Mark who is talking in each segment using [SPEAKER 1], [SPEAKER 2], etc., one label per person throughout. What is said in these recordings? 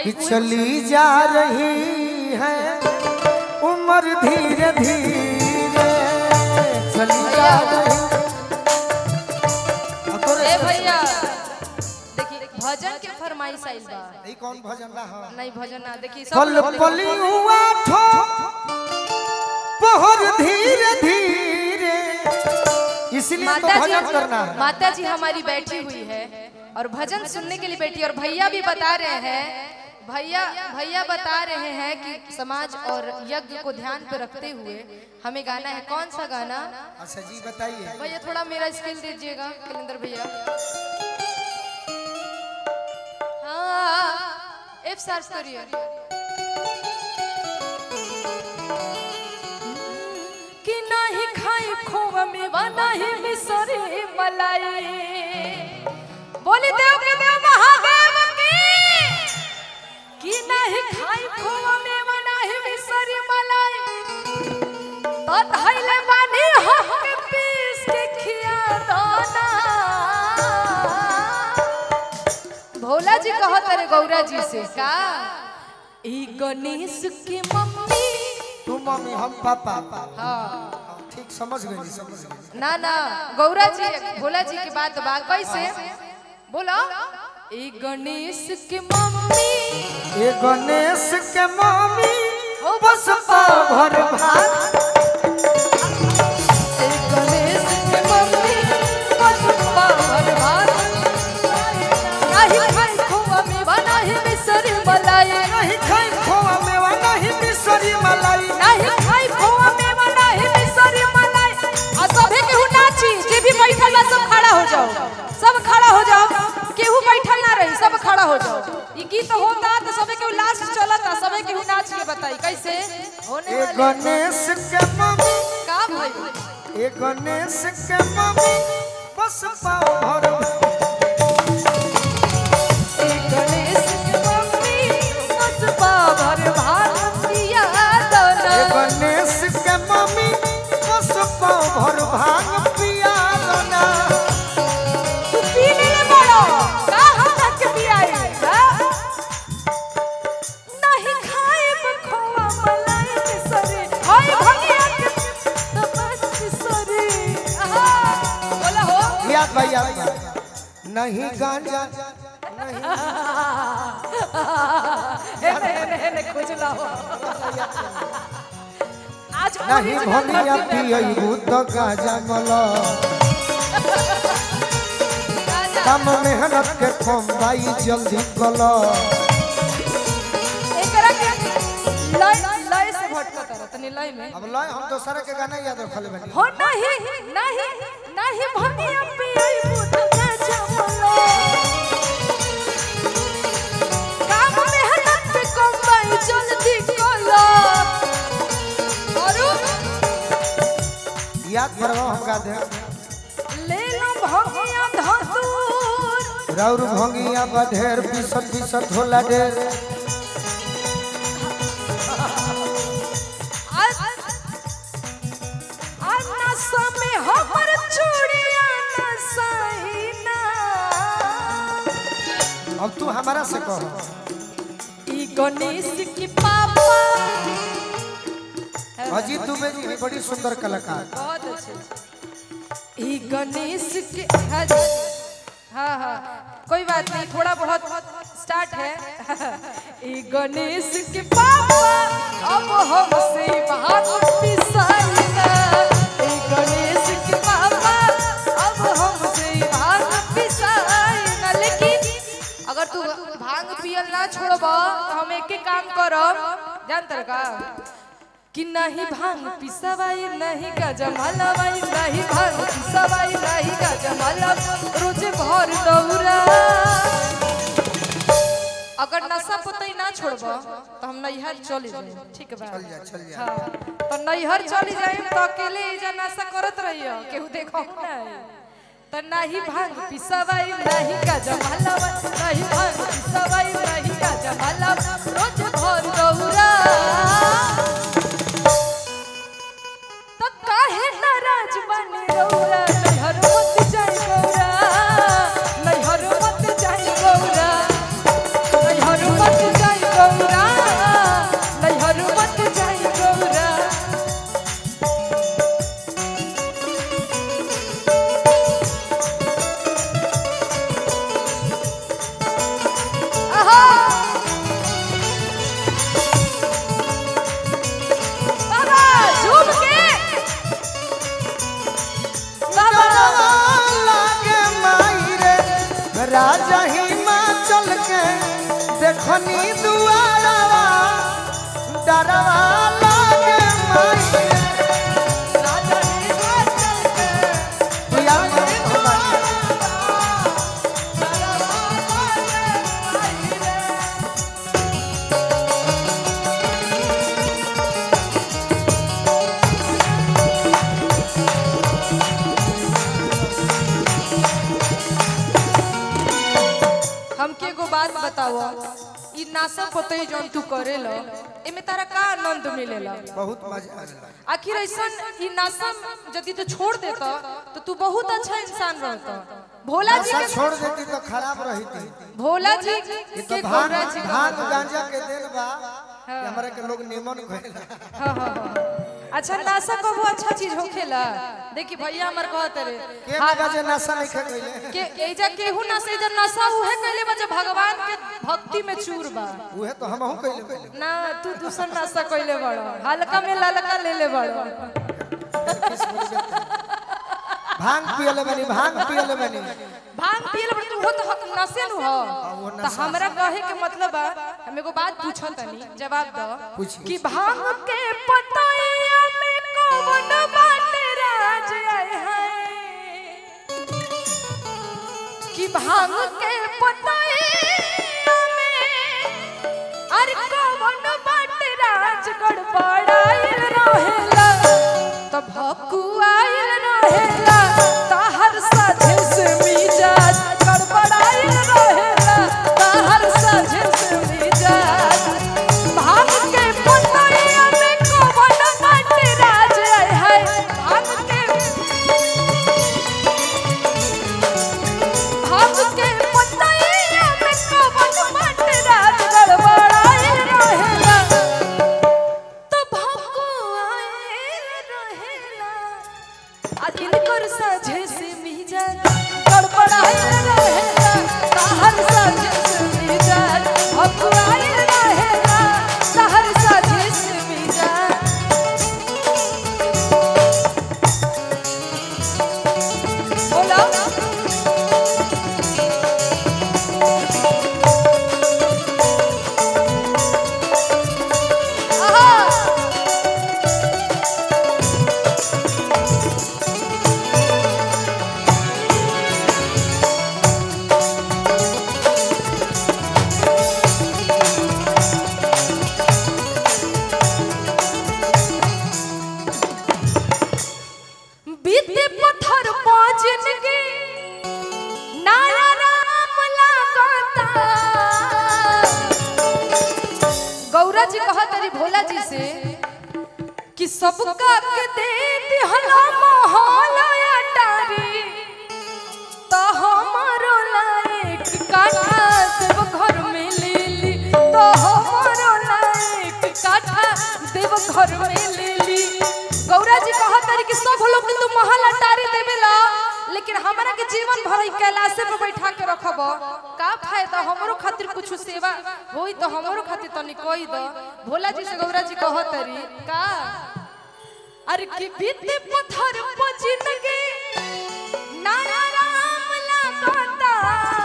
[SPEAKER 1] कि चली जा रही है उम्र धीरे धीरे चली जा रही अब तो रे-
[SPEAKER 2] ए भैया देखिए भजन के फरमाइश आइल बा
[SPEAKER 1] ई कौन भजन ला हाँ
[SPEAKER 2] नहीं भजन ना देखिए सब
[SPEAKER 1] पल
[SPEAKER 2] लोग
[SPEAKER 1] पली हुआ ठो पहर धीरे धीरे इसलिए तो
[SPEAKER 2] माता
[SPEAKER 1] भजन
[SPEAKER 2] जी
[SPEAKER 1] करना है
[SPEAKER 2] माता जी हमारी बैठी हुई है और भजन सुनने के लिए बैठी और भैया भी बता रहे हैं भैया भैया बता रहे हैं कि समाज और यज्ञ को ध्यान पे रखते हुए हमें गाना है कौन सा गाना
[SPEAKER 1] अच्छा जी बताइए
[SPEAKER 2] भैया थोड़ा मेरा स्किल दीजिएगा कलिंदर भैया हाँ एफ सर्च करिए कि नहीं खाई खोवा मेवा नहीं मिसरी मलाई बोली देव के देव महादेव की कि नहीं खाई खोवा मेवा नहीं मिसरी मलाई तो धैले बानी हम के पीस के खिया दाना भोला जी कहत रे गौरा जी से का ई गणेश के मम्मी
[SPEAKER 1] तू मम्मी हम पापा
[SPEAKER 2] हाँ
[SPEAKER 1] ठीक समझ गई समझ गई
[SPEAKER 2] ना ना गौरा जी भोला जी के बात बा कैसे बोलो ई गणेश के मम्मी
[SPEAKER 1] ये गणेश के मम्मी
[SPEAKER 2] हो
[SPEAKER 1] बस पाव भर भात
[SPEAKER 2] ई गणेश के मम्मी बस पावर भात नहीं खाई खोवा में बनाही मिसरी मलाई
[SPEAKER 1] नहीं खाई खोआ मेवा नहीं मिसरी मलाई
[SPEAKER 2] नहीं खाई खोवा में बनाही मिसरी मलाई आ सभे केहू नाची जे भी बैठल बा सब खड़ा हो जाओ सब खड़ा हो जाओ केहू बैठल ना रही सब खड़ा हो जाओ ई गीत होता तो सबे केहू लास्ट चलता सबे केहू नाच के बताई कैसे होने
[SPEAKER 1] ये
[SPEAKER 2] वाले
[SPEAKER 1] गणेश के मम्मी
[SPEAKER 2] का भाई
[SPEAKER 1] ये गणेश के मम्मी बस पाव भर भात
[SPEAKER 2] गणेश के मम्मी बस पावर भारतिया दना
[SPEAKER 1] ये गणेश के मम्मी बस पाव भर भांग पिया दना
[SPEAKER 2] तू पीने ले बड़ो का हम के पियाई नहीं खाए बखवा मलाई के सरे हाय भगिया के तपस सरे आहा बोला हो
[SPEAKER 1] याद भाई याद भाई नहीं गांजा
[SPEAKER 2] एने एने एने खोज लाओ आज
[SPEAKER 1] नहीं भनिया पियबू तो गांजा मला कम मेहनत के कमाई जल्दी कला
[SPEAKER 2] एकरा के लय लय से भटकत रह तनी लय में
[SPEAKER 1] अब लय हम दोसरा के गाना याद रखले बनी
[SPEAKER 2] हो नहीं नहीं नहीं भनिया पियई बुत का जमलो काम मेहनत पे कमाई जल्दी कलो औरू
[SPEAKER 1] याद करवा हम गा दे
[SPEAKER 2] ले लो भनिया धतूर
[SPEAKER 1] राउर भंगिया बढेर पीसत पीसत होला ढेर
[SPEAKER 2] नशा में हमर चूड़िया नसाइना
[SPEAKER 1] अब तू हमारा से कह
[SPEAKER 2] ई गणेश की पापा
[SPEAKER 1] अजीत दुबे जी भी बड़ी सुंदर कलाकार
[SPEAKER 2] बहुत अच्छे ई गणेश के हज हाँ हाँ कोई बात नहीं थोड़ा बहुत स्टार्ट है ई गणेश के पापा अब हमसे बात पिसाइना ई गणेश के पापा अब हमसे बात पिसाइना लेकिन अगर तू भांग पियल ना छोड़ब तो हम एक काम करब जानतर का कि नहीं भांग पिसवाई नहीं गजा मलवाई नहीं भांग पिसवाई नहीं गजा मलव रोजे भर दौरा अगर नशा पतई ना छोड़ब तो हम नैहर चले जाए ठीक बा
[SPEAKER 1] चल जा चल जा
[SPEAKER 2] हाँ तो नैहर चली जाए तो अकेले एजा नशा करत रहियो केहू देखो नहीं तो नहीं भांग पिसवाई नहीं गजा मलवाई नहीं भांग पिसवाई नहीं गजा मलव रोज भर दौरा तो काहे नाराज बने रौरा नैहर मत जाई गौरा नैहर मत जाई गौरा नैहर मत जाई नासा पतई जौन तू करेला एमे तारा का आनंद मिलेला
[SPEAKER 1] बहुत मजा आवेला
[SPEAKER 2] आखिर ऐसा ई नासा यदि तू छोड़ देता तो तू बहुत अच्छा इंसान रहता भोला जी
[SPEAKER 1] नशा
[SPEAKER 2] के
[SPEAKER 1] छोड़ देती तो खराब रही थी
[SPEAKER 2] भोला जी
[SPEAKER 1] ये
[SPEAKER 2] के
[SPEAKER 1] तो भांग
[SPEAKER 2] गौरा जी
[SPEAKER 1] भांग गांजा के देन बा कि हमरा के लोग निमन कहेला
[SPEAKER 2] हाँ हाँ हाँ अच्छा नासा कबो अच्छा चीज होखेला देखी भैया हमर कहत रे
[SPEAKER 1] के मगा जे नशा नहीं खे कइले
[SPEAKER 2] के एजा केहू ना से एजा नशा उहे कइले बा जे भगवान के भक्ति में चूर बा
[SPEAKER 1] उहे तो हमहू कइले कइले
[SPEAKER 2] ना तू दूसर नशा कइले बड़ो हल्का में ललका ले ले बड़ो
[SPEAKER 1] भांग पियले बनी भांग पियले बनी
[SPEAKER 2] भांग पियल बड़ तू हो तो हक नशे नु हो
[SPEAKER 1] वो
[SPEAKER 2] तो हमरा कहे के मतलब बा हम एगो बात पूछो तनी जवाब दो
[SPEAKER 1] पूछी।
[SPEAKER 2] कि भांग के पतैया में कौन बाटे राज आए हैं कि भांग के पतैया में अरे कौन बाटे राज गड़बड़ाइल रहेला त भकुआइल रहेला ताहर साझे से मिजाज गड़बड़ाइल रहेला ताहर साझे से मिजाज भांग के पतैया में कौन बाटे राज आए है भांग के भांग के पतैया में कौन बाटे राज गड़बड़ाइल रहेला तो भाको आए रहेला आ इनकर साझे से मिजाज गड़बड़ाए रहेला ताहर साझे से मिजाज भाको आए रहेला ताहर साझे से मिजाज बोलो आहा बीते पत्थर पाँचन के नारा राम लगाता गौरा जी कहा तरी भोला जी से कि सबका के दे दिहला मोहला अटारी तो हमारो लायक काठा देव घर में ले ली तो हमारो लायक काठा देव घर में ले ली गौरा जी कहा तारी कि सब लोग के तू महल अटारी देवेला लेकिन हमरा के जीवन भर ई कैलाशे पे बैठा के रखब का फायदा हमरो खातिर कुछ सेवा होई तो हमरो खातिर तनी कोई द भोला जी से गौरा जी कहा तारी का अरे कि बीते पत्थर पर जिंदगी नारा राम लगाता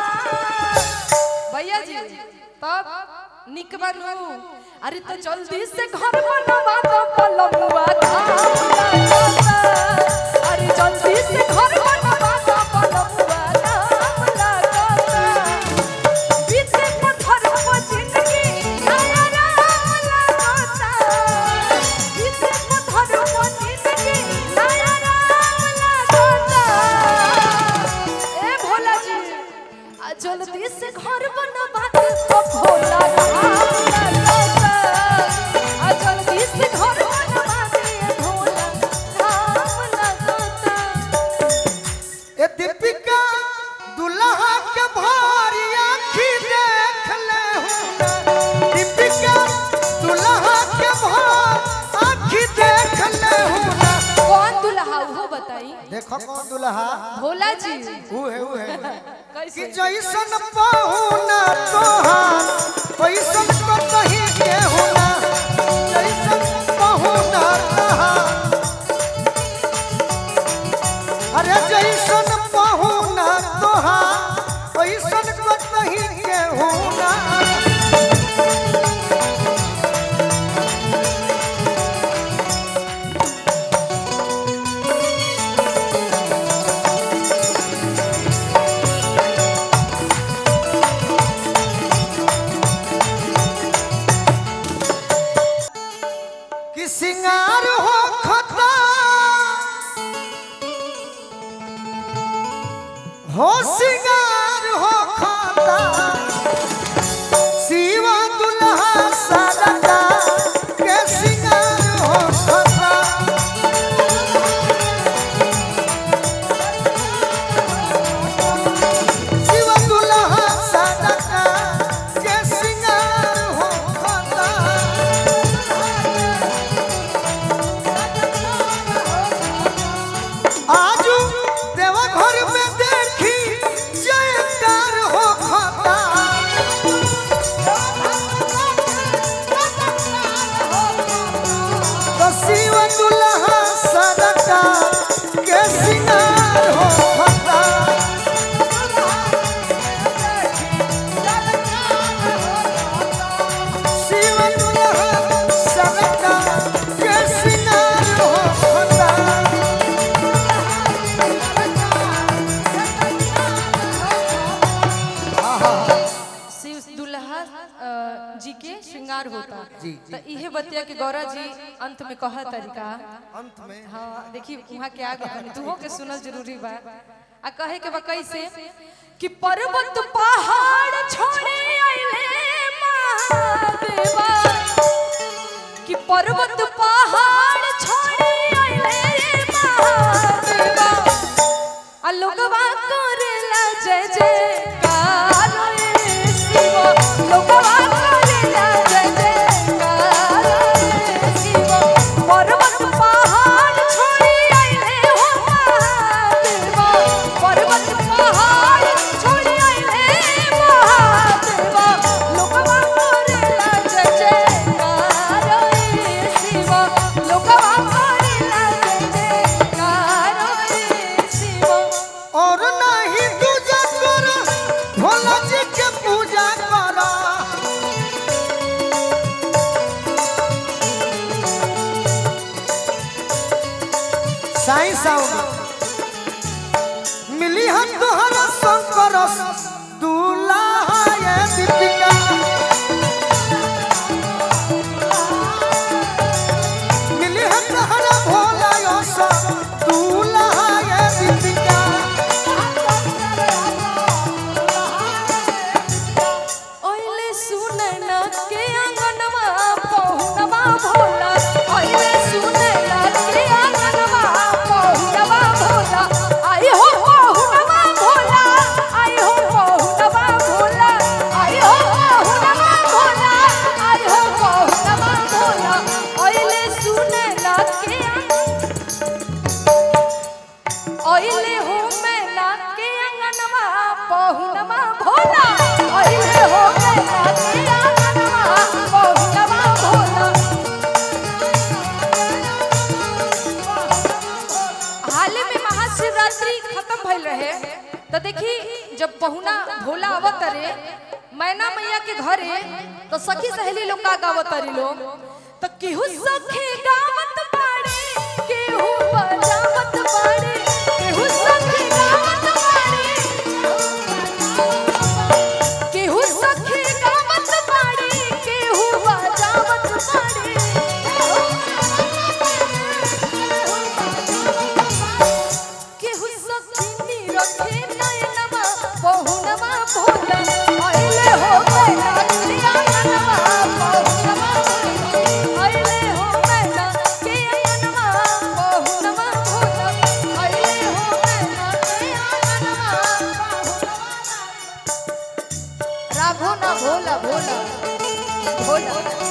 [SPEAKER 2] भैया जी तब निक बनू अरे तो जल्दी से घर बनवा दो पलमुआ धाम लगाता अरे जल्दी से घर बनवा दो पलमुआ धाम लगाता बीते पत्थर पर जिंदगी नारा राम लगाता बीते पत्थर पर जिंदगी नारा राम लगाता ए भोला जी आ जल्दी से घर बनवा दे ओ भोला राम लगाता आ जल्दी से घर बनवा दे भोला राम लगाता
[SPEAKER 1] ए दीपिका दुल्हा के भारी आँखी देख ले हूँ दीपिका दुल्हा के भार आँखी देख ले हूँ
[SPEAKER 2] कौन दुल्हा हो बताई
[SPEAKER 1] देखो कौन दुल्हा
[SPEAKER 2] भोला जी
[SPEAKER 1] ऊ है ऊ है ऊ है। कि
[SPEAKER 2] कैसे
[SPEAKER 1] जैसन पाहुना तोहार वैसन को कहीं के होना जैसन पाहुना तोहार अरे जैसन पाहुना तोहार वैसन को कहीं के होना
[SPEAKER 2] श्रृंगार होता
[SPEAKER 1] जी,
[SPEAKER 2] तो इहे बतिया के गौरा जी अंत में कहा तरीका
[SPEAKER 1] अंत में
[SPEAKER 2] हाँ देखी वहाँ के आगे बनी तुहो के सुनल जरूरी बा आ कहे के बा कैसे कि पर्वत पहाड़ छोड़े आइले महादेवा कि पर्वत पहाड़ छोड़े आइले महादेवा आ लोगवा करेला जय जयकार रे शिव लोगवा करेला जय जयकार रे शिव पर्वत पहाड़ छोड़ी आइले हो महादेवा पर्वत पहाड़ छोड़ी आइले महादेवा लोगवा करेला जय जयकार रे शिव लोगवा करेला जय जयकार रे शिव
[SPEAKER 1] और नहीं पूजा करो भोला जी के पूजा करो साईं साउंड मिली हम तोहरा शंकर दूल्हा ये दीपिका मिली हम तोहरा भोला यश दूल्हा ये दीपिका
[SPEAKER 2] ओइले सुनैना के आंगनवा पहुनवा भोला ओइले सुनैना के आंगनवा पहुनवा भोला आई हो पहुनवा भोला आई हो पहुनवा भोला आई हो पहुनवा भोला आई हो पहुनवा भोला ओइले सुनैना के ओइले हो मैना के आंगनवा पहुनवा भोला ओइले हो मैना के आंगनवा पहुनवा भोला हाल में महाशिवरात्रि खत्म भइल रहे तो देखी जब पहुना भोला आवत रे मैना मैया के घरे तो सखी सहेली लोग का गावत री लोग तो केहू सखी गावत बाड़े केहू बजावत बाड़े केहू सखी गावत बाड़े केहू सखी गावत बाड़े केहू बजावत बाड़े केहू सखी रखे नयनमा बहुनमा भोला आइले हो मैना के आंगनमा बहुनमा भोला आइले हो मैना के आंगनमा बहुनमा भोला आइले हो मैना के आंगनमा बहुनमा राघो ना भोला भोला भोला